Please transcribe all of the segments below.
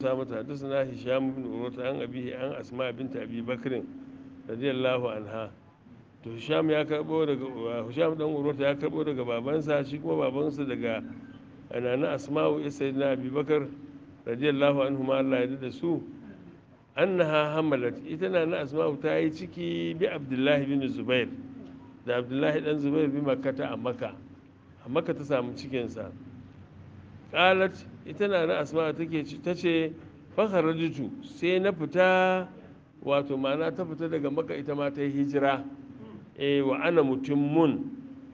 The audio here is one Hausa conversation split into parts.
mata hadisna hisham bin urwata an abihi an asma bint abi bakr radiyallahu anha to hisham ya karbo daga hisham dan urwata ya karbo daga babansa shi kuma babansa daga anana asma'u sayyidina abi bakr radiyallahu anhu ma Allah ya da su annaha hamalat ita na na asma'u ta yi ciki bi abdullahi bin zubair da abdullahi dan zubair bi makkata a makka a makka ta samu cikinsa qalat ita na na asma'u take ta ce fakharajtu sai na fita wato ma'ana ta fita daga makka ita ma ta yi hijira eh wa ana mutummun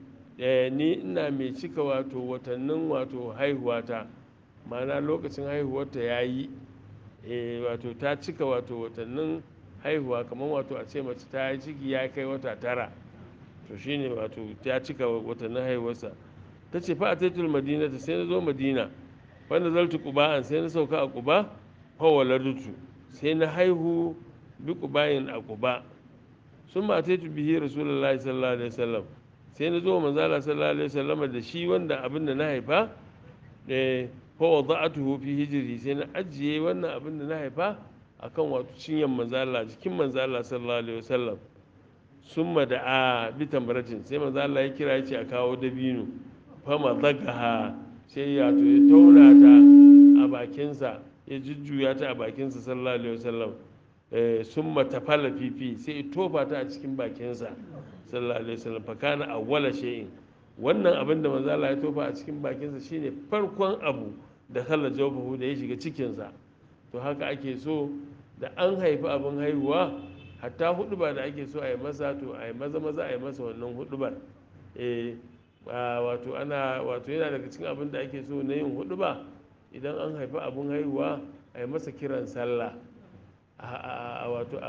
eh ni ina mai cika wato watannin wato haihuwata ma'ana lokacin haihuwarta yayi eh wato ta cika wato watannin haihuwa kamar wato a ce mace ta yi ciki ya kai wata tara to shine wato ta cika watannin haihuwarsa ta ce fa a taitul madina ta sai na zo madina wanda zaltu an sai na sauka a kuba fawala dutu sai na haihu bi kubayin a kuba sun ma taitu bihi rasulullahi sallallahu alaihi wasallam sai na zo manzala sallallahu alaihi wasallam da shi wanda abin da na haifa eh fa wada'atuhu fi hijri sai na ajiye wannan abin da na haifa akan wato cinyan manzala jikin manzala sallallahu alaihi wasallam summa da a bi tamratin sai manzala ya kira yace a kawo dabino fama zagaha sai ya to ya tauna ta a bakinsa ya jujjuya ta a bakinsa sallallahu alaihi wasallam summa tafala fifi sai ya tofa ta a cikin bakinsa sallallahu alaihi wasallam fa kana awwala shay'in wannan abin da manzo Allah ya tofa a cikin bakinsa shine farkon abu da khala jawbahu da ya shiga cikinsa to haka ake so da an haifi abin haihuwa hatta huduba da ake so a yi masa to a yi maza maza a yi masa wannan hudubar eh wato ana wato yana daga cikin abin da ake so na yin huduba idan an haifi abin haihuwa a yi masa kiran sallah a wato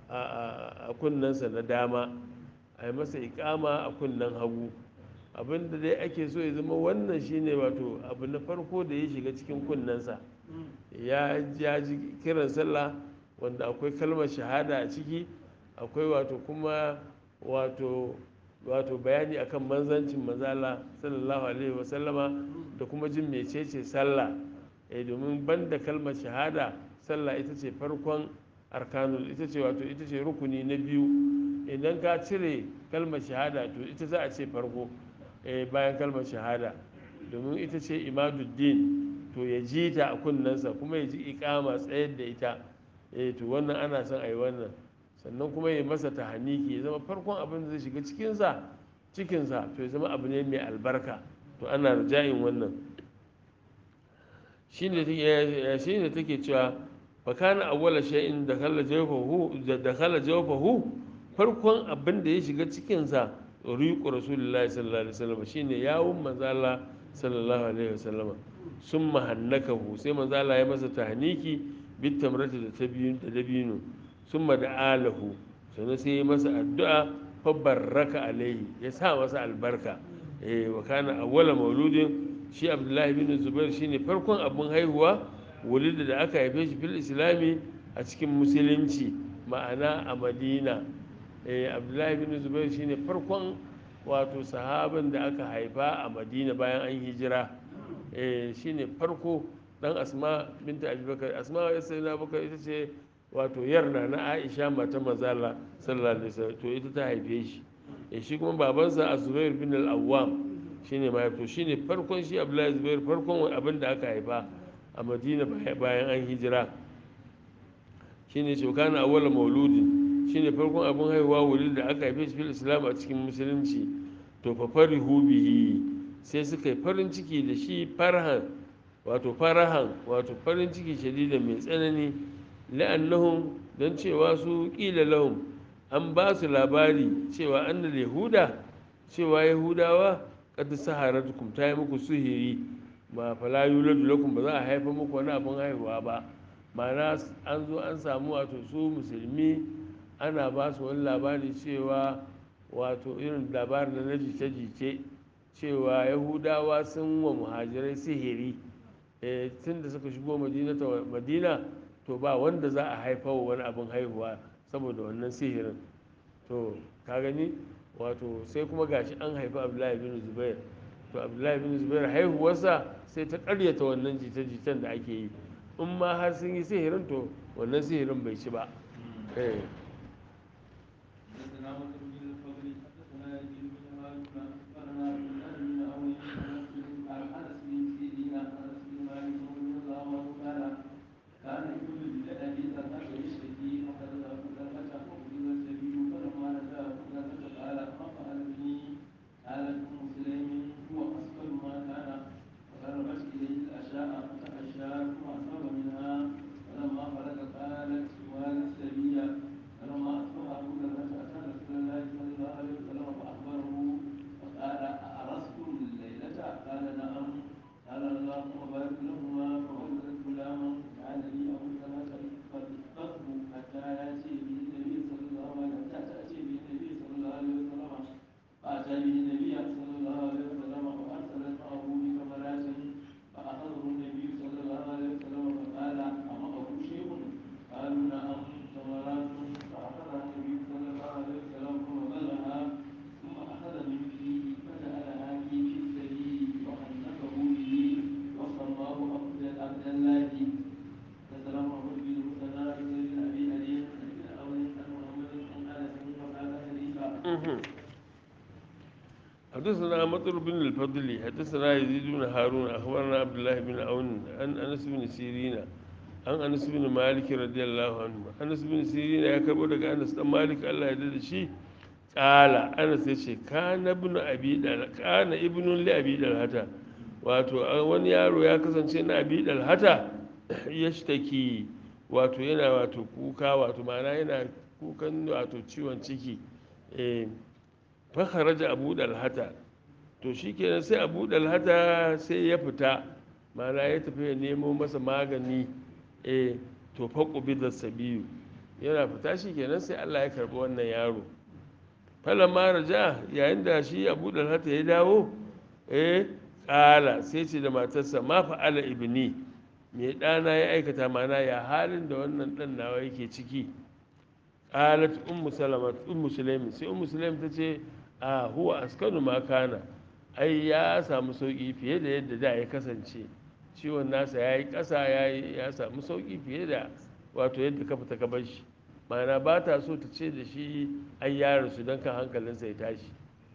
a kunnensa na dama a yi masa ikama a kunnen hagu abin da dai ake so ya zama wannan shine wato abu na farko da ya shiga cikin kunnensa ya ji kiran sallah wanda akwai kalmar shahada a ciki akwai wato kuma wato wato bayani akan manzancin mazala sallallahu alaihi wasallama da kuma jin mecece sallah eh domin banda kalmar shahada sallah ita ce farkon arkanul ita ce wato ita ce rukuni na biyu idan ka cire kalmar shahada to ita za a ce farko bayan kalmar shahada domin ita ce imaduddin to ya ji ta a kunnensa kuma ya ji ikama tsayar da ita eh to wannan ana son a yi wannan sannan kuma ya masa ta haniki ya zama farkon abin da zai shiga cikinsa cikinsa to ya zama abu ne mai albarka to ana rajayin wannan shi ne take cewa fakana awwala shay'in da khala jawfahu da khala jawfahu farkon abin da ya shiga cikinsa riqu rasulullahi sallallahu alaihi wasallam shine yawun manzala sallallahu alaihi wasallam summa hannakahu sai manzala ya masa tahniki bit tamrati da tabiyun da dabino summa da alahu sannan sai ya masa addu'a fa barraka alaihi ya sa masa albarka eh wa kana awwala mauludin shi abdullahi bin zubair shine farkon abin haihuwa wulida da aka haife shi fil islami a cikin musulunci ma'ana a madina eh abdullahi bin zubair shine farkon wato sahabin da aka haifa a madina bayan an hijira eh shine farko dan asma binta abubakar asma ya sai na bakar ita ce wato yarna na aisha mata mazala sallallahu alaihi wasallam to ita ta haife shi eh shi kuma babansa azubair bin al-awwam shine ma to shine farkon shi abdullahi zubair farkon abin da aka haifa a madina bayan an hijira shine shokana awwal mauludin shine farkon abin haihuwa wuri da aka haife shi fil islam a cikin musulunci to fa farihu bihi sai suka yi farin ciki da shi farhan wato farahan wato farin ciki shadida mai tsanani la'annahum don cewa su ƙila lahum an ba su labari cewa annal yahuda cewa yahudawa kad saharatukum ta yi muku suhiri ma fala yuladu lakum ba za a haifa muku wani abin haihuwa ba ma'ana an zo an samu wato su musulmi ana ba su wani labari cewa wato irin labarin na jice-jice cewa yahudawa sun wa muhajirai sihiri tun da suka shigo madina to ba wanda za a haifa wa wani abin haihuwa saboda wannan sihirin to ka gani wato sai kuma gashi an haifi abdullahi bin zubair to abdullahi bin zubair haihuwarsa sai ta karyata wannan jita-jitan da ake yi in ma har sun yi sihirin to wannan sihirin bai ci ba eh حدثنا مسلم بن الفضل حدثنا يزيد بن هارون اخبرنا عبد الله بن عون عن انس بن سيرين عن انس بن مالك رضي الله عنه قال كان ابن لابي طلحه يشتكي فقد ابو طلحه فقبل السبيل فلما رجع ابو طلحه قال ما فعل بي قالت ام سليم هو اسفل ما كان فقربت اليه الاشياء فتحشى ثم اصاب منها فلما فرغ قالت والد السبيل فلما اصبح ابو طلحه اتى رسول الله صلى الله عليه وسلم فاخبره فقال أأرستم الليلة؟ قال نعم قال اللهم بارك لهما فولدت غلاما كان لي أبو طلحة فاستغفر حتى يأتي به النبي صلى الله عليه وسلم حتى تأتي به النبي صلى الله عليه وسلم فأتى به النبي صلى الله عليه وسلم فأرسلت معه بثمرات فأخذه النبي صلى الله عليه وسلم فقال أمعه شيء؟ قالوا نعم ثمرات فأخذها النبي صلى الله عليه وسلم فوضعها ثم أخذ من فيه فجعلها في السبيل وحنكه به وصلاه عبد عبد الله فسلام محمد بن مسنى بن أبي علي بن أول عن محمد بن أنس وقال حديثا حدثنا مطر بن الفضل حدثنا يزيد بن هارون اخبرنا عبد الله بن عون عن انس بن سيرين عن انس بن مالك رضي الله عنه انس بن سيرين ya karbo daga anas dan malik Allah ya dade shi kala anas ya ce kana ibn abi dal kana ibn li abi dalhata wato wani yaro ya kasance na abi dalhata yashtaki wato yana wato kuka wato ma'ana yana kukan wato ciwon ciki eh fakharaja abu dalhata to shikenan sai abu dalhata sai ya fita mana ya tafi ya nemo masa magani eh to faqubi da sabiyu yana fita shikenan sai Allah ya karbi wannan yaro falamma raja yayin da shi abu dalhata ya dawo eh kala sai ce da matarsa ma fa'ala ibni me ɗana ya aikata mana ya halin da wannan ɗan nawa yake ciki qalat ummu salama ummu sulaim sai ummu sulaim ta ce a huwa askanu ma kana ai ya samu sauki fiye da yadda da ya kasance ciwon nasa ya yi ƙasa ya samu sauki fiye da wato yadda ka fita ka bar shi ma'ana ba ta so ta ce da shi ai ya rasu don kan hankalinsa ya tashi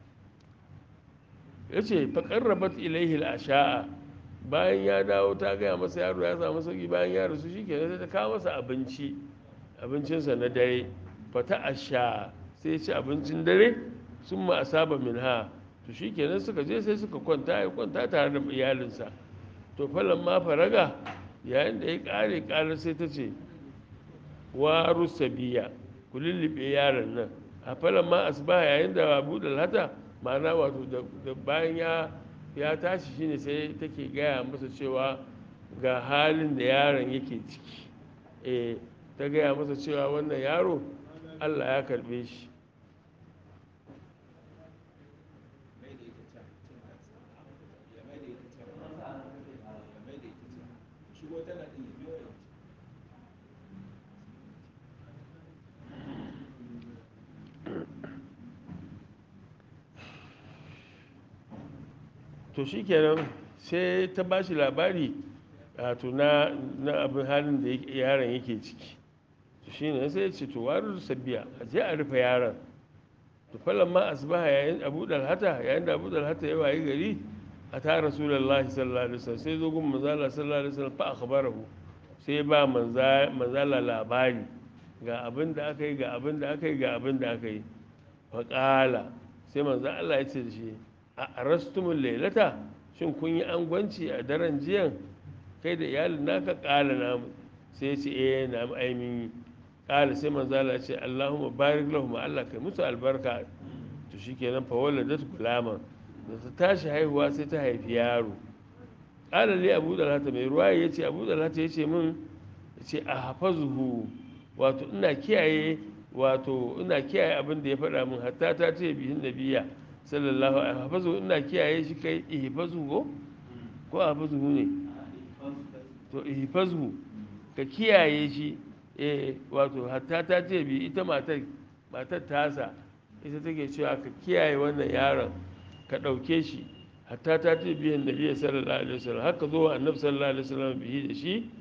ya ce faƙarrabat ilaihi asha'a bayan ya dawo ta gaya masa yaro ya samu sauki bayan ya rasu shi kenan sai ta kawo masa abinci abincinsa na dare fata asha sai ya ci abincin dare sun ma asaba min ha to shi kenan suka je sai suka kwanta ya kwanta tare da iyalinsa to falon ma faraga yayin da ya kare kare sai ta ce waru sabiya ku lullube yaron nan a falon ma asuba yayin da abu da lata ma'ana wato da bayan ya ya tashi shine sai take gaya masa cewa ga halin da yaron yake ciki eh ta gaya masa cewa wannan yaro allah ya karbe shi to shikenan sai ta ba shi labari wato na abin halin da yaron yake ciki to shine sai ya ce to warin sabiya a je a rufe yaron to falan ma asbaha yayin abu dalhata yayin da abu dalhata ya wayi gari a ta rasulullahi sallallahu alaihi wasallam sai zo gun manzala sallallahu alaihi wasallam fa akhbarahu sai ba manzala labari ga abin da aka yi ga abin da aka yi ga abin da aka yi fa qala sai manzo Allah ya ce da shi a arastumul lailata shin kun yi angwanci a daren jiyan kai da iyalin naka kala namu sai ya ce eh na aimin yi kala sai manzo Allah ce Allahumma barik lahum Allah kai musu albarka to shikenan fa waladat gulama da ta tashi haihuwa sai ta haifi yaro kala li Abu Dalhata mai ruwaya yace Abu Dalhata yace min yace a hafazuhu wato ina kiyaye wato ina kiyaye abin da ya faɗa min hatta ta ce bihin nabiya sallallahu alaihi hafazu ina kiyaye shi kai ihfazu ko ko hafazu ne to ihfazu ka kiyaye shi eh wato hatta ta ce bi ita matar matar tasa ita take cewa ka kiyaye wannan yaron ka ɗauke shi hatta ta ce biyan nabi sallallahu alaihi wasallam haka zo annabi sallallahu alaihi wasallam bihi da shi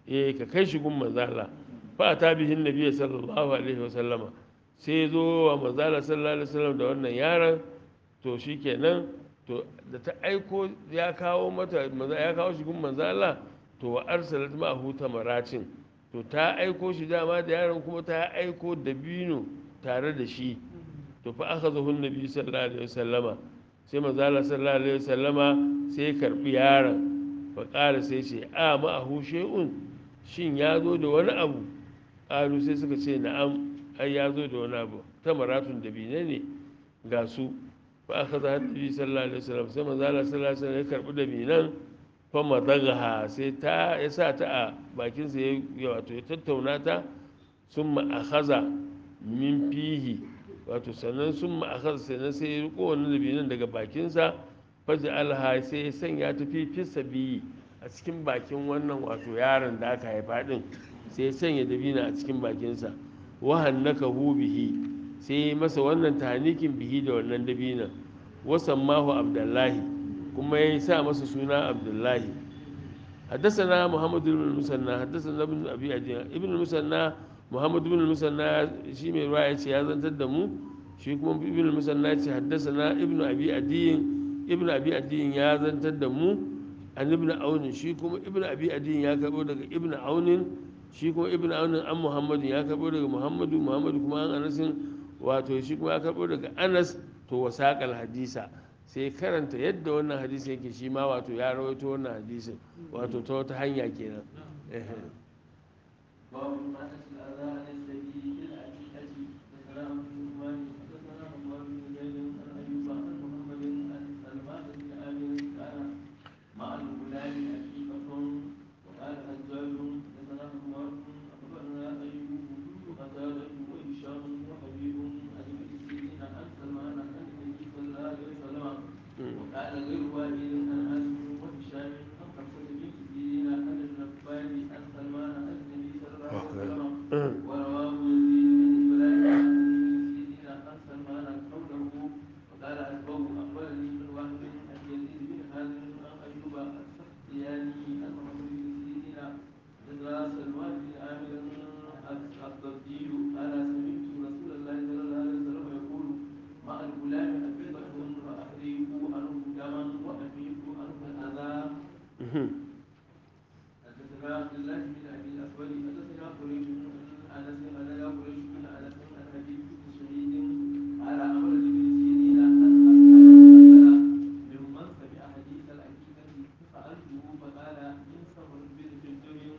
eh ka kai shi gun manzala fa ta bihin nabiyyi sallallahu alaihi wasallama sai ya zo wa manzala sallallahu alaihi wasallam da wannan yaron to shikenan to da ta aiko ya kawo mata ya kawo shi gun manzala to wa arsalat ma'ahu tamaracin to ta aiko shi dama da yaron kuma ta aiko dabino tare da shi to fa aka zo hun nabi sallallahu alaihi wasallama sai manzala sallallahu alaihi wasallama sai karbi yaron fa ƙara sai ce a ma'ahu shay'un shin ya zo da wani abu ƙalu sai suka ce na'am ai ya zo da wani abu tamaratun dabine ne ga su fa aka zo nabi sallallahu alaihi wasallam sai manzala sallallahu alaihi wasallam ya karbi dabinan fa madagaha sai ta ya sa ta a bakinsa ya wato ya tattauna ta sun ma'akaza min fihi wato sannan sun ma'akaza sannan sai ya riko wani dabinan daga bakinsa faji alha sai ya sanya ta fi biyi a cikin bakin wannan wato yaron da aka haifa din sai ya sanya dabina a cikin bakinsa wahan naka hu bihi sai ya masa wannan tahanikin bihi da wannan dabinan wasan mahu abdullahi kuma ya sa masa suna abdullahi حدثنا محمد بن المثنى حدثنا ابن ابي عدي ابن المثنى محمد بن المثنى شي mai ruwa yace ya zantar da mu shi kuma ibn المثنى yace حدثنا ابن ابي عدي ابن ابي عدي ya zantar da mu an ibn aun shi kuma ibn abi adin ya karbo daga ibn aun shi kuma ibn aun an muhammadu ya karbo daga muhammadu muhammadu kuma an anasin wato shi kuma ya karbo daga anas to wasaqal hadisa sai karanta yadda wannan hadisi yake shi ma wato ya rawaito wannan hadisin wato ta wata hanya kenan باب ما أسأل أذان السبيل بالعقيقة حدثنا عبد الرحمن حدثنا محمد بن زيد عن أيوب عن محمد عن سلمان بن عامر كان مع الغلام عقيقة وقال حجاج حدثنا محمد أخبرنا أيوب بن قتادة وهشام وحبيب عن ابن سيرين عن سلمان عن النبي صلى الله عليه وسلم وقال غير واحد عن عاصم وهشام عن حفصة بنت سيرين عن النبال عن سلمان عن النبي صلى الله عليه وسلم ورواه يزيد بن ابراهيم عن ابن سيرين عن سلمان قوله وقال أسبه أخبرني من وهب عن يزيد بن حازم عن أيوب السختياني عن محمد بن سيرين حدثنا سلمان بن عامر الضبي قال سمعت رسول الله صلى الله عليه وسلم يقول مع الغلام حقيقة فأحرقوا عنه دما وأفيقوا عنه الأذى حدثنا عبد الله بن ابي الاسود حدثنا قريش بن انس حدثنا قريش بن انس عن حبيب بن سعيد على امر بن سيرين ان اسال ممن سمع حديث العقيده فسالته فقال من صبر بن الدنيا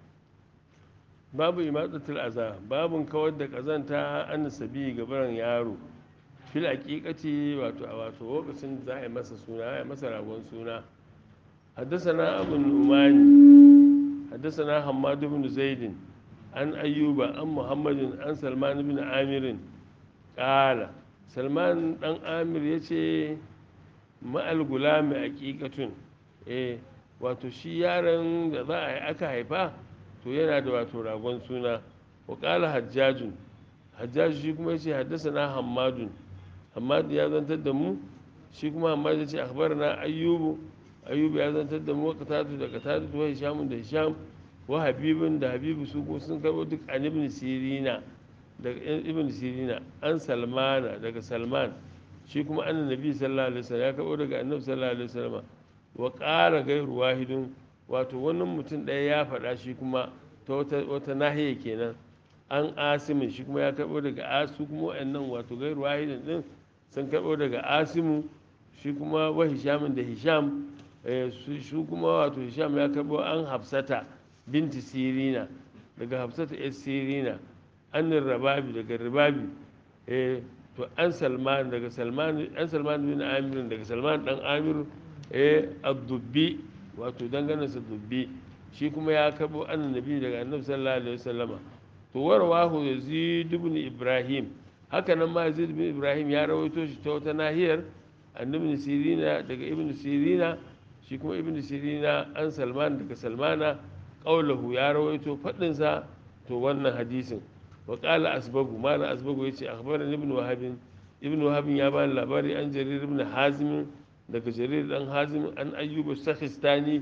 babu imadatul aza babun kawar da kazanta an sabi gabaran yaro fil haqiqati wato a wato lokacin da za a yi masa suna a yi masa ragon suna حدثنا أبو النعمان حدثنا حماد بن زيد عن أيوب عن محمد عن سلمان بن عامر قال سلمان بن عامر يشي مع الغلام حقيقة eh wato shi yaron da za a yi aka haifa to yana da wato ragon suna wa ƙala hajjajun hajjaju shi kuma yace haddasa na hammadun hammadu ya zantar da mu shi kuma hammadu ya ce akhbar na ayyubu ayyubu ya zantar da mu wa katatu da katatu wa hishamun da hisham wa habibun da habibu su ko sun karbo duk an ibn sirina daga ibn sirina an salmana daga salman shi kuma an nabi sallallahu alaihi wasallam ya karbo daga annabi sallallahu alaihi wasallam wa ƙara gairu wahidun wato wani mutum ɗaya ya faɗa shi kuma ta wata nahiya kenan an asimin shi kuma ya karɓo daga asu kuma wa'annan wato gairu wahidin ɗin sun karɓo daga asimu shi kuma wa hishamin da hisham shi kuma wato hisham ya karɓo an hafsata binti sirina daga hafsata yar sirina annin rababi daga rababi to an salman daga salman an salman bin amirin daga salman dan amiru eh abdubbi wato dangane sa dubbi shi kuma ya karbo annabi daga annabi sallallahu alaihi wasallama to warwahu yazid ibn ibrahim haka nan ma yazid ibn ibrahim ya rawaito shi ta wata nahiyar annabi sirina daga ibn sirina shi kuma ibn sirina an salman daga salmana qaulahu ya rawaito fadin sa to wannan hadisin wa qala asbagu mana asbagu yace akhbarani ibn wahab ibn wahab ya bani labari an jarir ibn hazim daga jarir dan hazim an ayyuba sakhistani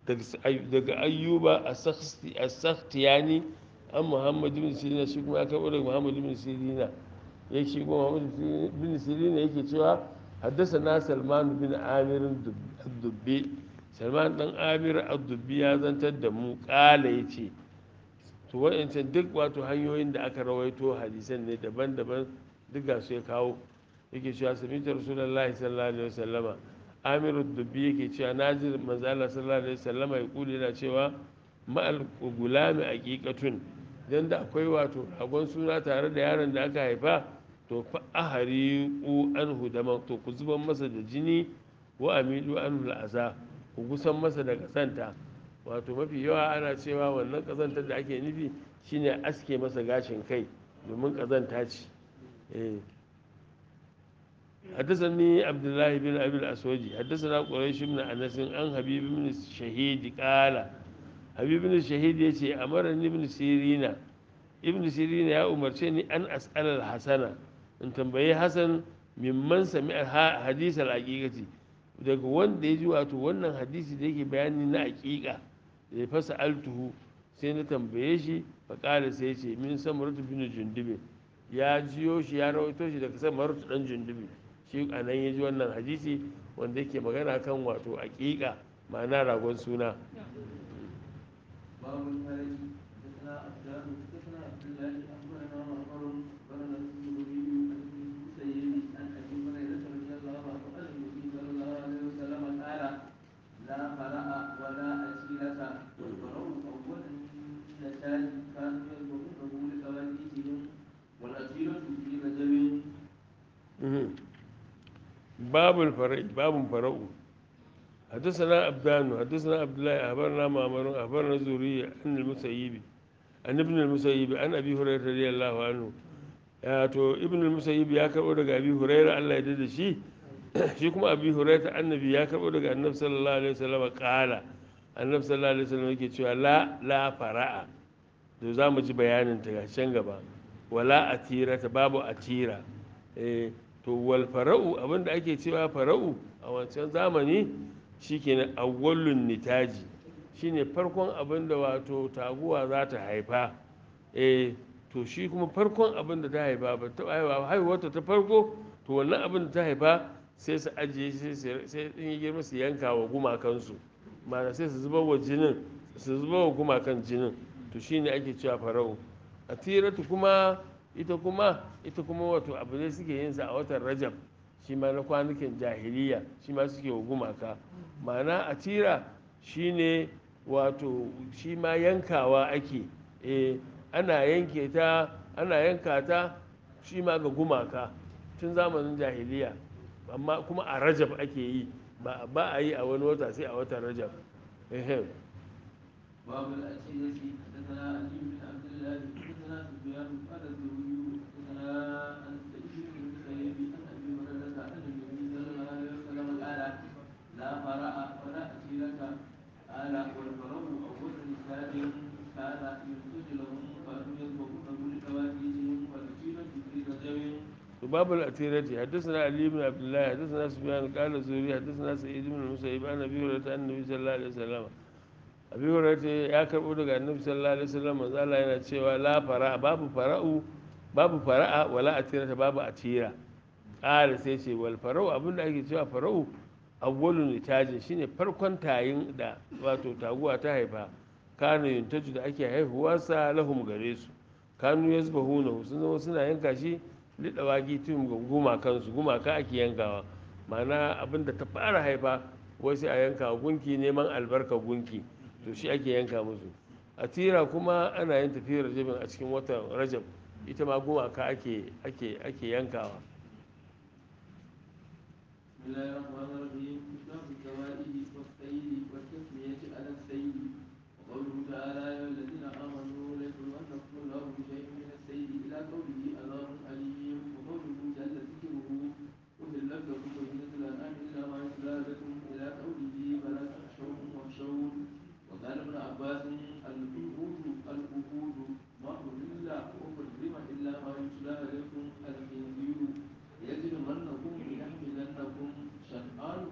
daga ayyuba a sakhtiyani an muhammad bin sirina shi kuma ya karɓo daga muhammad bin sirina ya shi kuma muhammad bin sirina yake cewa haddasa na salman bin amir dubbe salman dan amir dubbe ya zantar da mu kala ya ce to wa'ancan duk wato hanyoyin da aka rawaito hadisan ne daban-daban duk ga su ya kawo yake cewa samitar rasulullahi sallallahu alaihi wasallama amiru dubbi yake cewa naji manzo Allah sallallahu alaihi wasallama ya kuli yana cewa ma'al gulami aqiqatun dan da akwai wato ragon suna tare da yaron da aka haifa to fa ahari ku anhu da to ku zuban masa da jini wa amidu anhu al'aza ku gusan masa da kasanta wato mafi yawa ana cewa wannan kazantar da ake nufi shine aske masa gashin kai domin kazanta ce eh حدثني عبد الله بن ابي الاسود حدثنا قريش بن انس عن حبيب بن الشهيد قال حبيب بن الشهيد يتي امرني ابن سيرين ابن سيرين يا umarce ان اسال الحسن in tambayi hasan mimman sami hadis al-haqiqati daga wanda ya ji wato wannan hadisi da yake bayani na haqiqa da fasa altuhu sai na tambaye shi fa kala sai ce min samaratu bin jundubi ya jiyo shi ya rawaito shi daga samaratu dan jundubi shi a nan ya ji wannan hadisi wanda yake magana kan wato aƙiƙa ma'ana ragon suna باب الفرج حدثنا عبدان حدثنا عبد الله اخبرنا معمر اخبرنا الزهري عن ابن المسيب عن ابي هريره رضي الله عنه عن النبي صلى الله عليه وسلم قال لا فرع ولا أسيرة والفرع أول النتاج كانوا يذبحونه لقوانيتهم والأسيرة في رجب باب الفرع باب فرع حدثنا عبدان حدثنا عبد الله أخبرنا معمر أخبرنا الزهري عن المسيب عن ابن المسيب عن أبي هريرة رضي الله عنه ya to ibn al-musayyib ya karbo daga abi hurairah Allah ya dade shi shi kuma abi hurairah annabi ya karbo daga annabi sallallahu alaihi wasallam qala annabi sallallahu alaihi wasallam yake cewa la la fara'a to za mu ji bayanin ta ga can gaba wala atira ta babu atira eh to wal fara'u abinda ake cewa fara'u a wancan zamani shikenan awwalun nitaji shine farkon abinda wato taguwa za ta haifa eh to shi kuma farkon abin da ta haifa ba ta haifa haihuwarta ta farko to wannan abin da ta haifa sai su ajiye sai in yi girma su yanka wa gumakansu mana sai su zuba wa jinin su zuba wa gumakan jinin to shine ake cewa farau a tiratu kuma ita kuma ita kuma wato abu ne suke yin sa a watan rajab shi ma na kwanukan jahiliya shi ma suke wa gumaka ma'ana a tira shine wato shi ma yankawa ake eh ana yanke ta ana yanka ta shi ma ga gumaka tun zamanin jahiliya amma kuma a rajab ake yi ba a yi a wani wata sai a watan rajab باب الأسئلة حدثنا علي بن عبد الله حدثنا سفيان قال الزهري حدثنا عن سعيد بن المسيب عن ابي هريره عن النبي صلى الله عليه وسلم قال لا فرع ولا أسئلة قال والفرع أول نساء كان ينتج لهم كانوا يذبحونه لكواكبهم والأسئلة في رجب باب الأتيرة حدثنا علي بن عبد الله حدثنا سفيان قال الزهري حدثنا سعيد بن المسيب عن ابي هريره عن النبي صلى الله عليه وسلم abi hurairah ya karbo daga annabi sallallahu alaihi wasallam manzo Allah yana cewa la fara babu fara'u babu fara'a wala atirata babu atira qala sai ce wal fara'u abinda ake cewa fara'u awwalun litajin shine farkon tayin da wato taguwa ta haifa kanu yuntaju da ake haihuwarsa lahum gare su kanu yazbahuna sun zama suna yanka shi lidawagi tun ga gumakansu gumaka ake yankawa ma'ana abinda ta fara haifa wasu a yanka gunki neman albarka gunki to shi ake yanka musu a tira kuma ana yin tafiyar rajabin a cikin watan rajab ita ma gumaka ake ake ake yankawa بسم الله الرحمن الرحيم كتاب الزوائد والسيد والتسمية على السيد وقوله تعالى يا الذين آمنوا لا يجرمنكم الله بشيء من السيد إلى قوله عذاب أليم وقوله جل ذكره أهل لكم بهجة الأنعام إلا ما يتلى لكم إلى قوله فلا تخشوهم واخشون وقال ابن عباس العهود العهود ما أهل وحرم إلا ما يتلى عليكم الخنزير يجرمنكم يحملنكم شنآن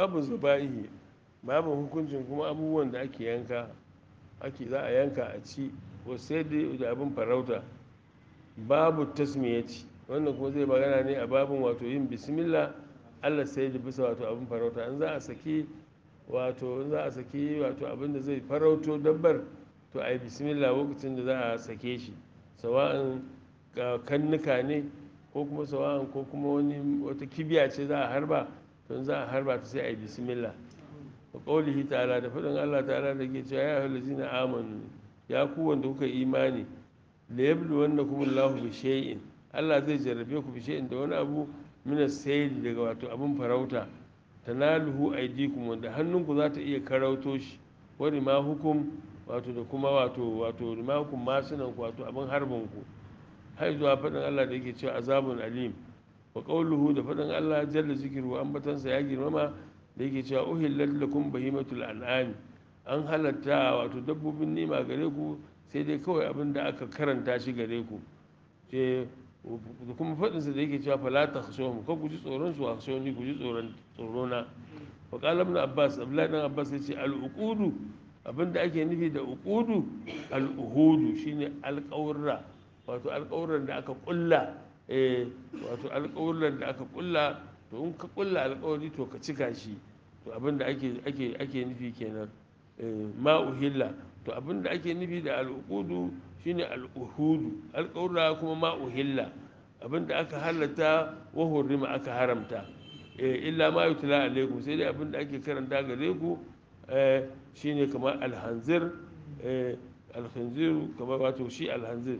babu zaba'ihi babu hukuncin kuma abubuwan da ake yanka ake za a yanka a ci ko sai dai da abin farauta babu tasmiyati wannan kuma zai magana ne a babin wato yin bismillah allah sai da bisa wato abin farauta in za a saki wato in za a saki wato abin da zai farauto dabbar to a yi bismillah lokacin da za a sake shi sawa'in kannuka ne ko kuma sawa'in ko kuma wani wata kibiya ce za a harba to in za a harba ta sai a yi bismillah wa qaulihi ta'ala da faɗin Allah ta'ala da ke cewa ya ayyuhal ladzina amanu ya ku wanda kuka imani la yablu wannakum Allahu bi shay'in Allah zai jarrabe ku bi shay'in da wani abu min as-sayl daga wato abun farauta tanaluhu aydikum wanda hannunku za ta iya karauto shi wani ma hukum wato da kuma wato wato ma hukum masunan ku wato abin harbin ku har zuwa faɗin Allah da yake cewa azabun alim wa qawluhu da faɗin Allah jalla zikru ambatansa ya girmama da yake cewa uhillat lakum bahimatul an'am an halatta wato dabbobin nima gare ku sai dai kawai abin da aka karanta shi gare ku sai da kuma faɗinsa da yake cewa fala ta khashawhum ko ku ji tsoron su a khashawni ku ji tsoron tsorona wa qala ibn abbas abdullahi dan abbas yace al uqudu abinda ake nufi da uqudu al uhudu shine alƙawurra wato alƙawurran da aka kulla eh wato alƙawurran da aka kulla to in ka kulla alƙawari to ka cika shi to abinda ake ake ake nufi kenan ma uhilla to abinda ake nufi da al'uqudu shine al'uhudu alƙawura kuma ma uhilla abinda aka halatta wa hurrima aka haramta illa ma yutla alaikum sai dai abinda ake karanta gare ku shine kamar alhanzir alhanzir kamar wato shi alhanzir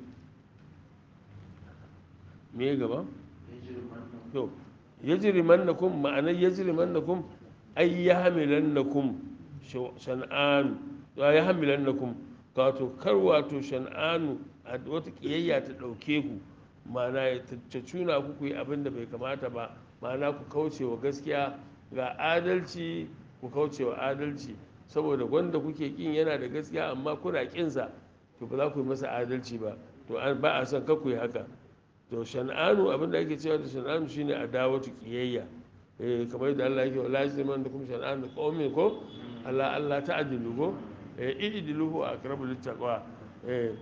me gaba to yajri mannakum ma'anar yajri mannakum ay yahmilannakum shan'an ya yahmilannakum wato kar wato shan'anu a wata kiyayya ta ɗauke ku ma'ana ta cuna ku ku yi abin da bai kamata ba ma'ana ku kauce wa gaskiya ga adalci ku kauce wa adalci saboda wanda kuke kin yana da gaskiya amma kuna kinsa to ba za ku yi masa adalci ba to ba a son ka ku yi haka to shan'anu abin da ake cewa da shan'anu shine adawatu kiyayya eh kamar yadda Allah yake wala yajriman da kuma shan'anu qaumin ko Allah Allah ta'dilu ko eh idiluhu aqrabu littaqwa eh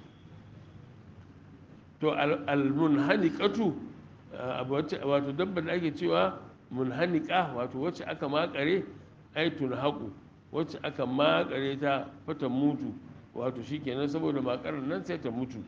to almunhanikatu wato dabba da ake cewa munhanika wato wacce aka makare ai tunhaku wacce aka makare ta fata mutu wato shikenan saboda makarar nan sai ta mutu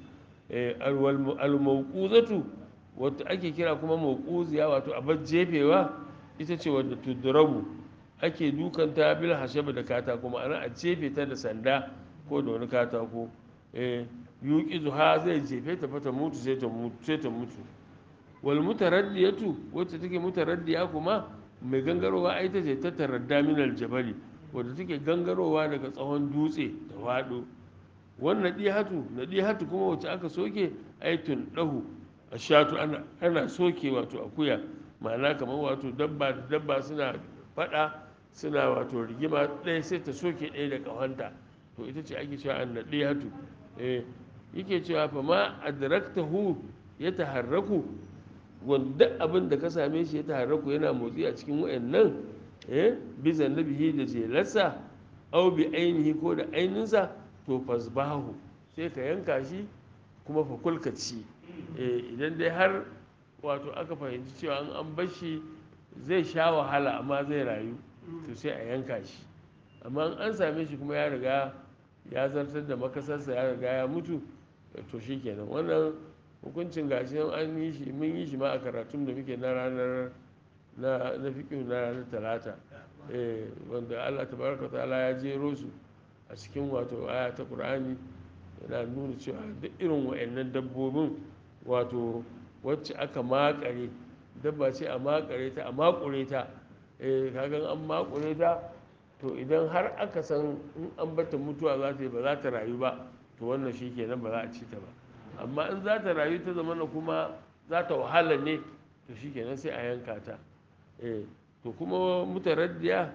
almauquzatu wata ake kira kuma mauquziya wato abar jefewa ita ce wadda tudrabu ake dukanta bil hashaba da katako ma'ana a jefe ta da sanda ko da wani katako eh yuqizu ha zai jefe ta fata mutu sai ta mutu sai ta mutu wal mutaraddiyatu wacce take mutaraddiya kuma mai gangarowa ai ta ce ta taradda min aljabali wadda take gangarowa daga tsawon dutse da wado wannan dihatu na dihatu kuma wacce aka soke aitun dahu ashatu ana ana soke wato akuya ma'ana kamar wato dabba da dabba suna fada suna wato rigima ɗaya sai ta soke ɗaya da ƙahonta to ita ce ake cewa an naɗe hatu eh yake cewa fa ma adraktahu ya taharraku wanda abin da ka same shi ya taharraku yana motsi a cikin wayannan eh bi zannabihi da jelarsa aw bi ainihi ko da aininsa to fasbahu sai ka yanka shi kuma fa kulkaci eh idan dai har wato aka fahimci cewa an an bar shi zai sha wahala amma zai rayu to sai a yanka shi amma an same shi kuma ya riga ya zartar da makasarsa ya riga ya mutu to shi kenan wannan hukuncin gashi an yi shi mun yi shi ma a karatun da muke na ranar na na fiƙin na ranar talata eh wanda Allah tabaraka ta'ala ya jero su a cikin wato aya ta Qur'ani yana nuna cewa duk irin wa'annan dabbobin wato wacce aka makare dabba ce a makare ta a makure ta eh kagan an makure ta to idan har aka san in an bata mutuwa za ta yi ba za ta rayu ba to wannan shi kenan ba za a ci ta ba amma in za ta rayu ta zama kuma za ta wahala ne to shi kenan sai a yanka ta eh to kuma mutaraddiya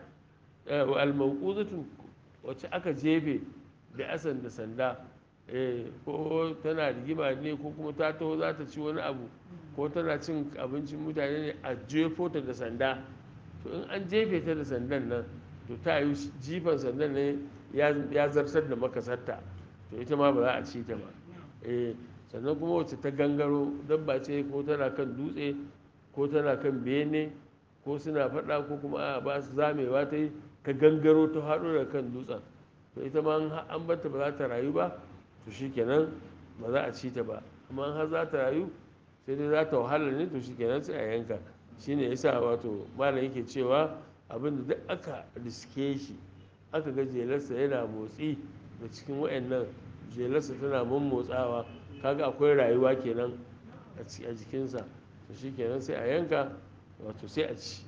almauquzatu wacce aka jefe da asan da sanda eh ko tana rigima ne ko kuma ta taho za ta ci wani abu ko tana cin abincin mutane ne a jefo ta da sanda to in an jefe ta da sandan nan to ta yi jifan sandan ne ya zartar da makasarta to ita ma ba za a ci ta ba eh sannan kuma wacce ta gangaro dabba ce ko tana kan dutse ko tana kan bene ko suna faɗa ko kuma a ba su zamewa ta yi ta gangaro ta haɗo da kan dutsen to ita ma an bata ba za ta rayu ba to shikenan ba za a ci ta ba amma har za ta rayu sai dai za ta wahala ne to shikenan sai a yanka shine yasa wato malam yake cewa abin da duk aka riske shi aka ga jelarsa yana motsi da cikin wayannan jelarsa tana motsawa kaga akwai rayuwa kenan a jikinsa to shikenan sai a yanka wato sai a ci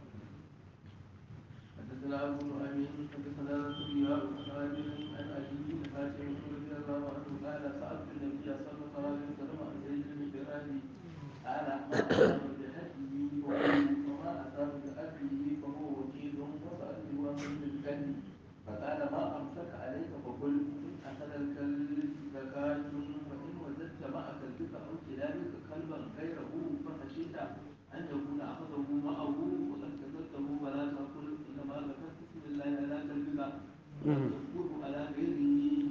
حدثنا ابو نعيم حدثنا رسول عن ابي عن ابي حاتم رضي الله عنه قال سالت النبي صلى الله عليه وسلم عن زيد بن برادي قال ما اصاب بحده وما اصاب بابيه فهو وكيل وسالته عن ابن الكلب فقال ما امسك عليك فقل ان اخذ الكلب زكاه فان وجدت مع كلبك او كلابك كلبا غيره فخشيت ان يكون اخذه معه وقد كسبته فلا تقل انما ذكرت بسم الله على كلبك وتذكره على غيره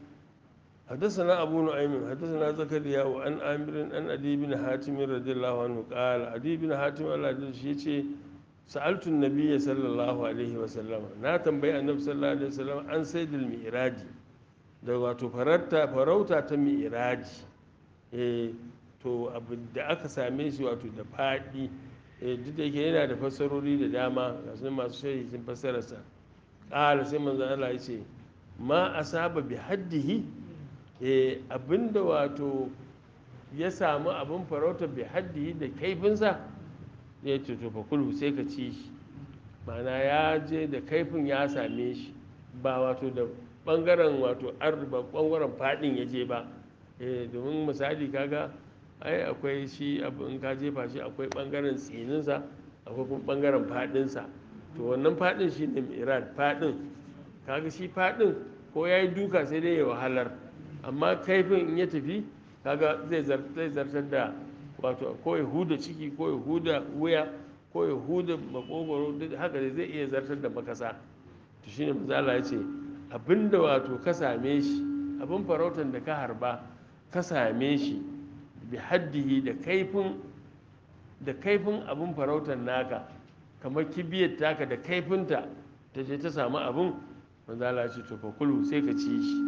حدثنا أبو نعيم حدثنا زكريا وعن آمر أن أدي بن حاتم رضي الله عنه قال أدي بن حاتم الله يجزيه سألت النبي صلى الله عليه وسلم na tambayi annabi sallallahu alaihi wasallam an saidil mi'raji da wato farauta farauta ta mi'raji eh to abu da aka same shi wato da fadi eh duk da yake yana da fassarori da dama ga sun masu shayi sun fassara sa qala sai manzo Allah ya ce ma asaba bi haddihi eh abinda wato ya samu abin farauta bi haddihi da kaifinsa ya ce to fa kulhu sai ka ci shi ma'ana ya je da kaifin ya same shi ba wato da bangaren wato arba bangaren fadin ya je ba eh domin misali kaga ai akwai shi abu in ka jefa shi akwai bangaren tsininsa akwai kuma bangaren fadinsa to wannan fadin shi ne mi'rad fadin kaga shi fadin ko ya yi duka sai dai ya wahalar amma kaifin in ya tafi kaga zai zartar da wato ko ya huda ciki ko ya huda wuya ko ya huda makogoro duk haka dai zai iya zartar da makasa to shine misala ya ce abinda wato ka same shi abin farautar da ka harba ka same shi bi haddihi da kaifin da kaifin abin farautar naka kamar kibiyar taka da kaifinta ta je ta samu abin manzala ce to fa kulu sai ka ci shi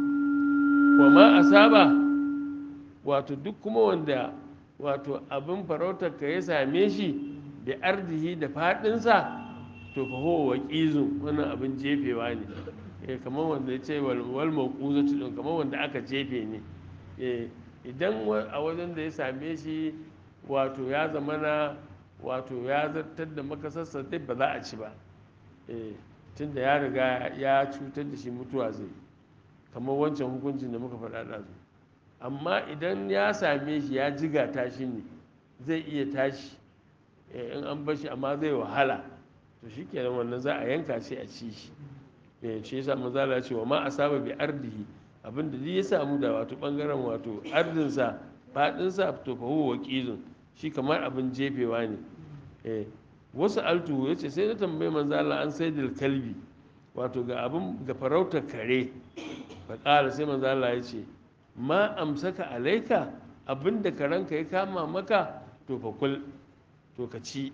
wa ma asaba wato duk kuma wanda wato abin farautar ka ya same shi da ardihi da fadinsa to fa huwa waqizun wannan abin jefewa ne eh kamar wanda ya ce wal wal mawquzatu din kamar wanda aka jefe ne eh idan a wajen da ya same shi wato ya zamana wato ya zartar da makasarsa dai ba za a ci ba eh tunda ya riga ya cutar da shi mutuwa zai kamar wancan hukuncin da muka faɗa ɗazu amma idan ya same shi ya jiga tashi ne zai iya tashi in an bar shi amma zai wahala to shi kenan wannan za a yanka shi a ci shi shi yasa manzala ce wa ma asaba bi ardihi abinda duk ya samu da wato bangaren wato ardinsa fadinsa to fa huwa waqizun shi kamar abin jefewa ne eh wasu altu yace sai na tambayi manzala an saidil kalbi wato ga abin ga farautar kare fa qala sai manzala ya ce ma amsaka alaika abinda karanka ya kama maka to fa kul to ka ci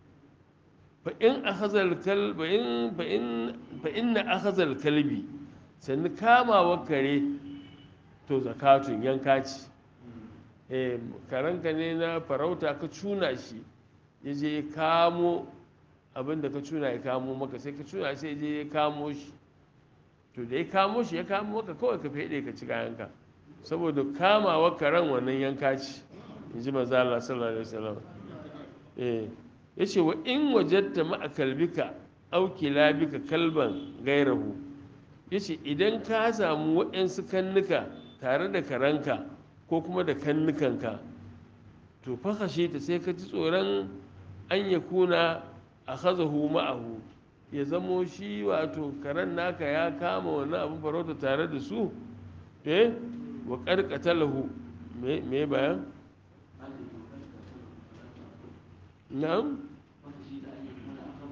fa in akhazal kalba in fa in fa inna akhazal kalbi sannan kamawa kare to zakatun yanka ci eh karanka ne na farauta ka cuna shi ya je ya kamo abinda ka cuna ya kamo maka sai ka cuna sai je ya kamo shi to da ya kamo shi ya kamo maka kawai ka fede ka ci kayanka saboda kamawa karen wannan yanka ci in ji maza Allah sallallahu alaihi wasallam eh yace wa in wajatta ma kalbika aw kilabika kalban gairahu yace idan ka samu waɗansu kannuka tare da karanka ko kuma da kannukanka to fa kashe ta sai ka ji tsoron an ya kuna a hazahu ma'ahu ya zamo shi wato karen naka ya kama wani abin farauta tare da su eh wa karkata lahu me bayan na'am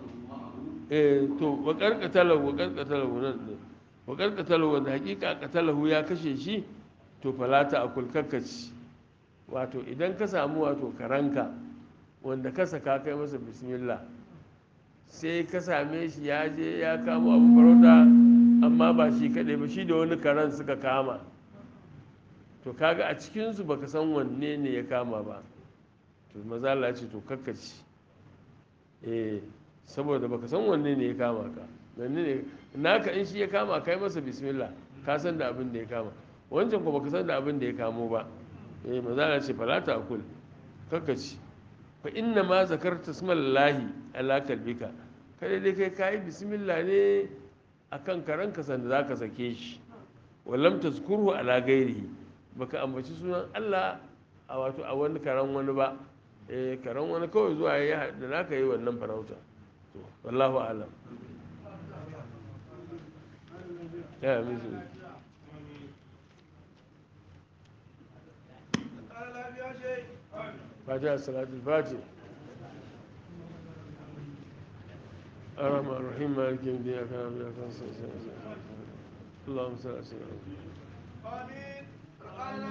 eh to wa karkatalahu wa karkatalahu nan ne wa karkatalahu wanda hakika katalahu ya kashe shi to falata a kulkakaci wato idan ka samu wato karanka wanda ka saka kai masa bismillah sai ka same shi ya je ya kama abu farauta amma ba shi kaɗai ba shi da wani karen suka kama to kaga a cikinsu baka san wanne ne ya kama ba to maza Allah ce to kakkaci eh saboda baka san wanne ne ya kama ka wanne ne naka in shi ya kama kai masa bismillah ka san da abin da ya kama wancan ko baka san da abin da ya kamo ba eh maza Allah ce falata akul kakkaci fa inna ma zakarta smallahi ala kalbika kada dai kai kayi bismillah ne akan karanka sanda zaka sake shi wallam tazkurhu ala gairihi baka ambaci sunan Allah a wato a wani karan wani ba eh karan wani kawai zuwa ya da naka yi wannan farauta to wallahu alam ya mizu فاتحة صلاة الفاتح الرحمن الرحيم مالك يوم الدين إياك نعبد وإياك نستعين اللهم صل على سيدنا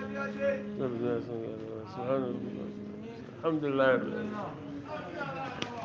محمد سبحان ربك الحمد لله رب العالمين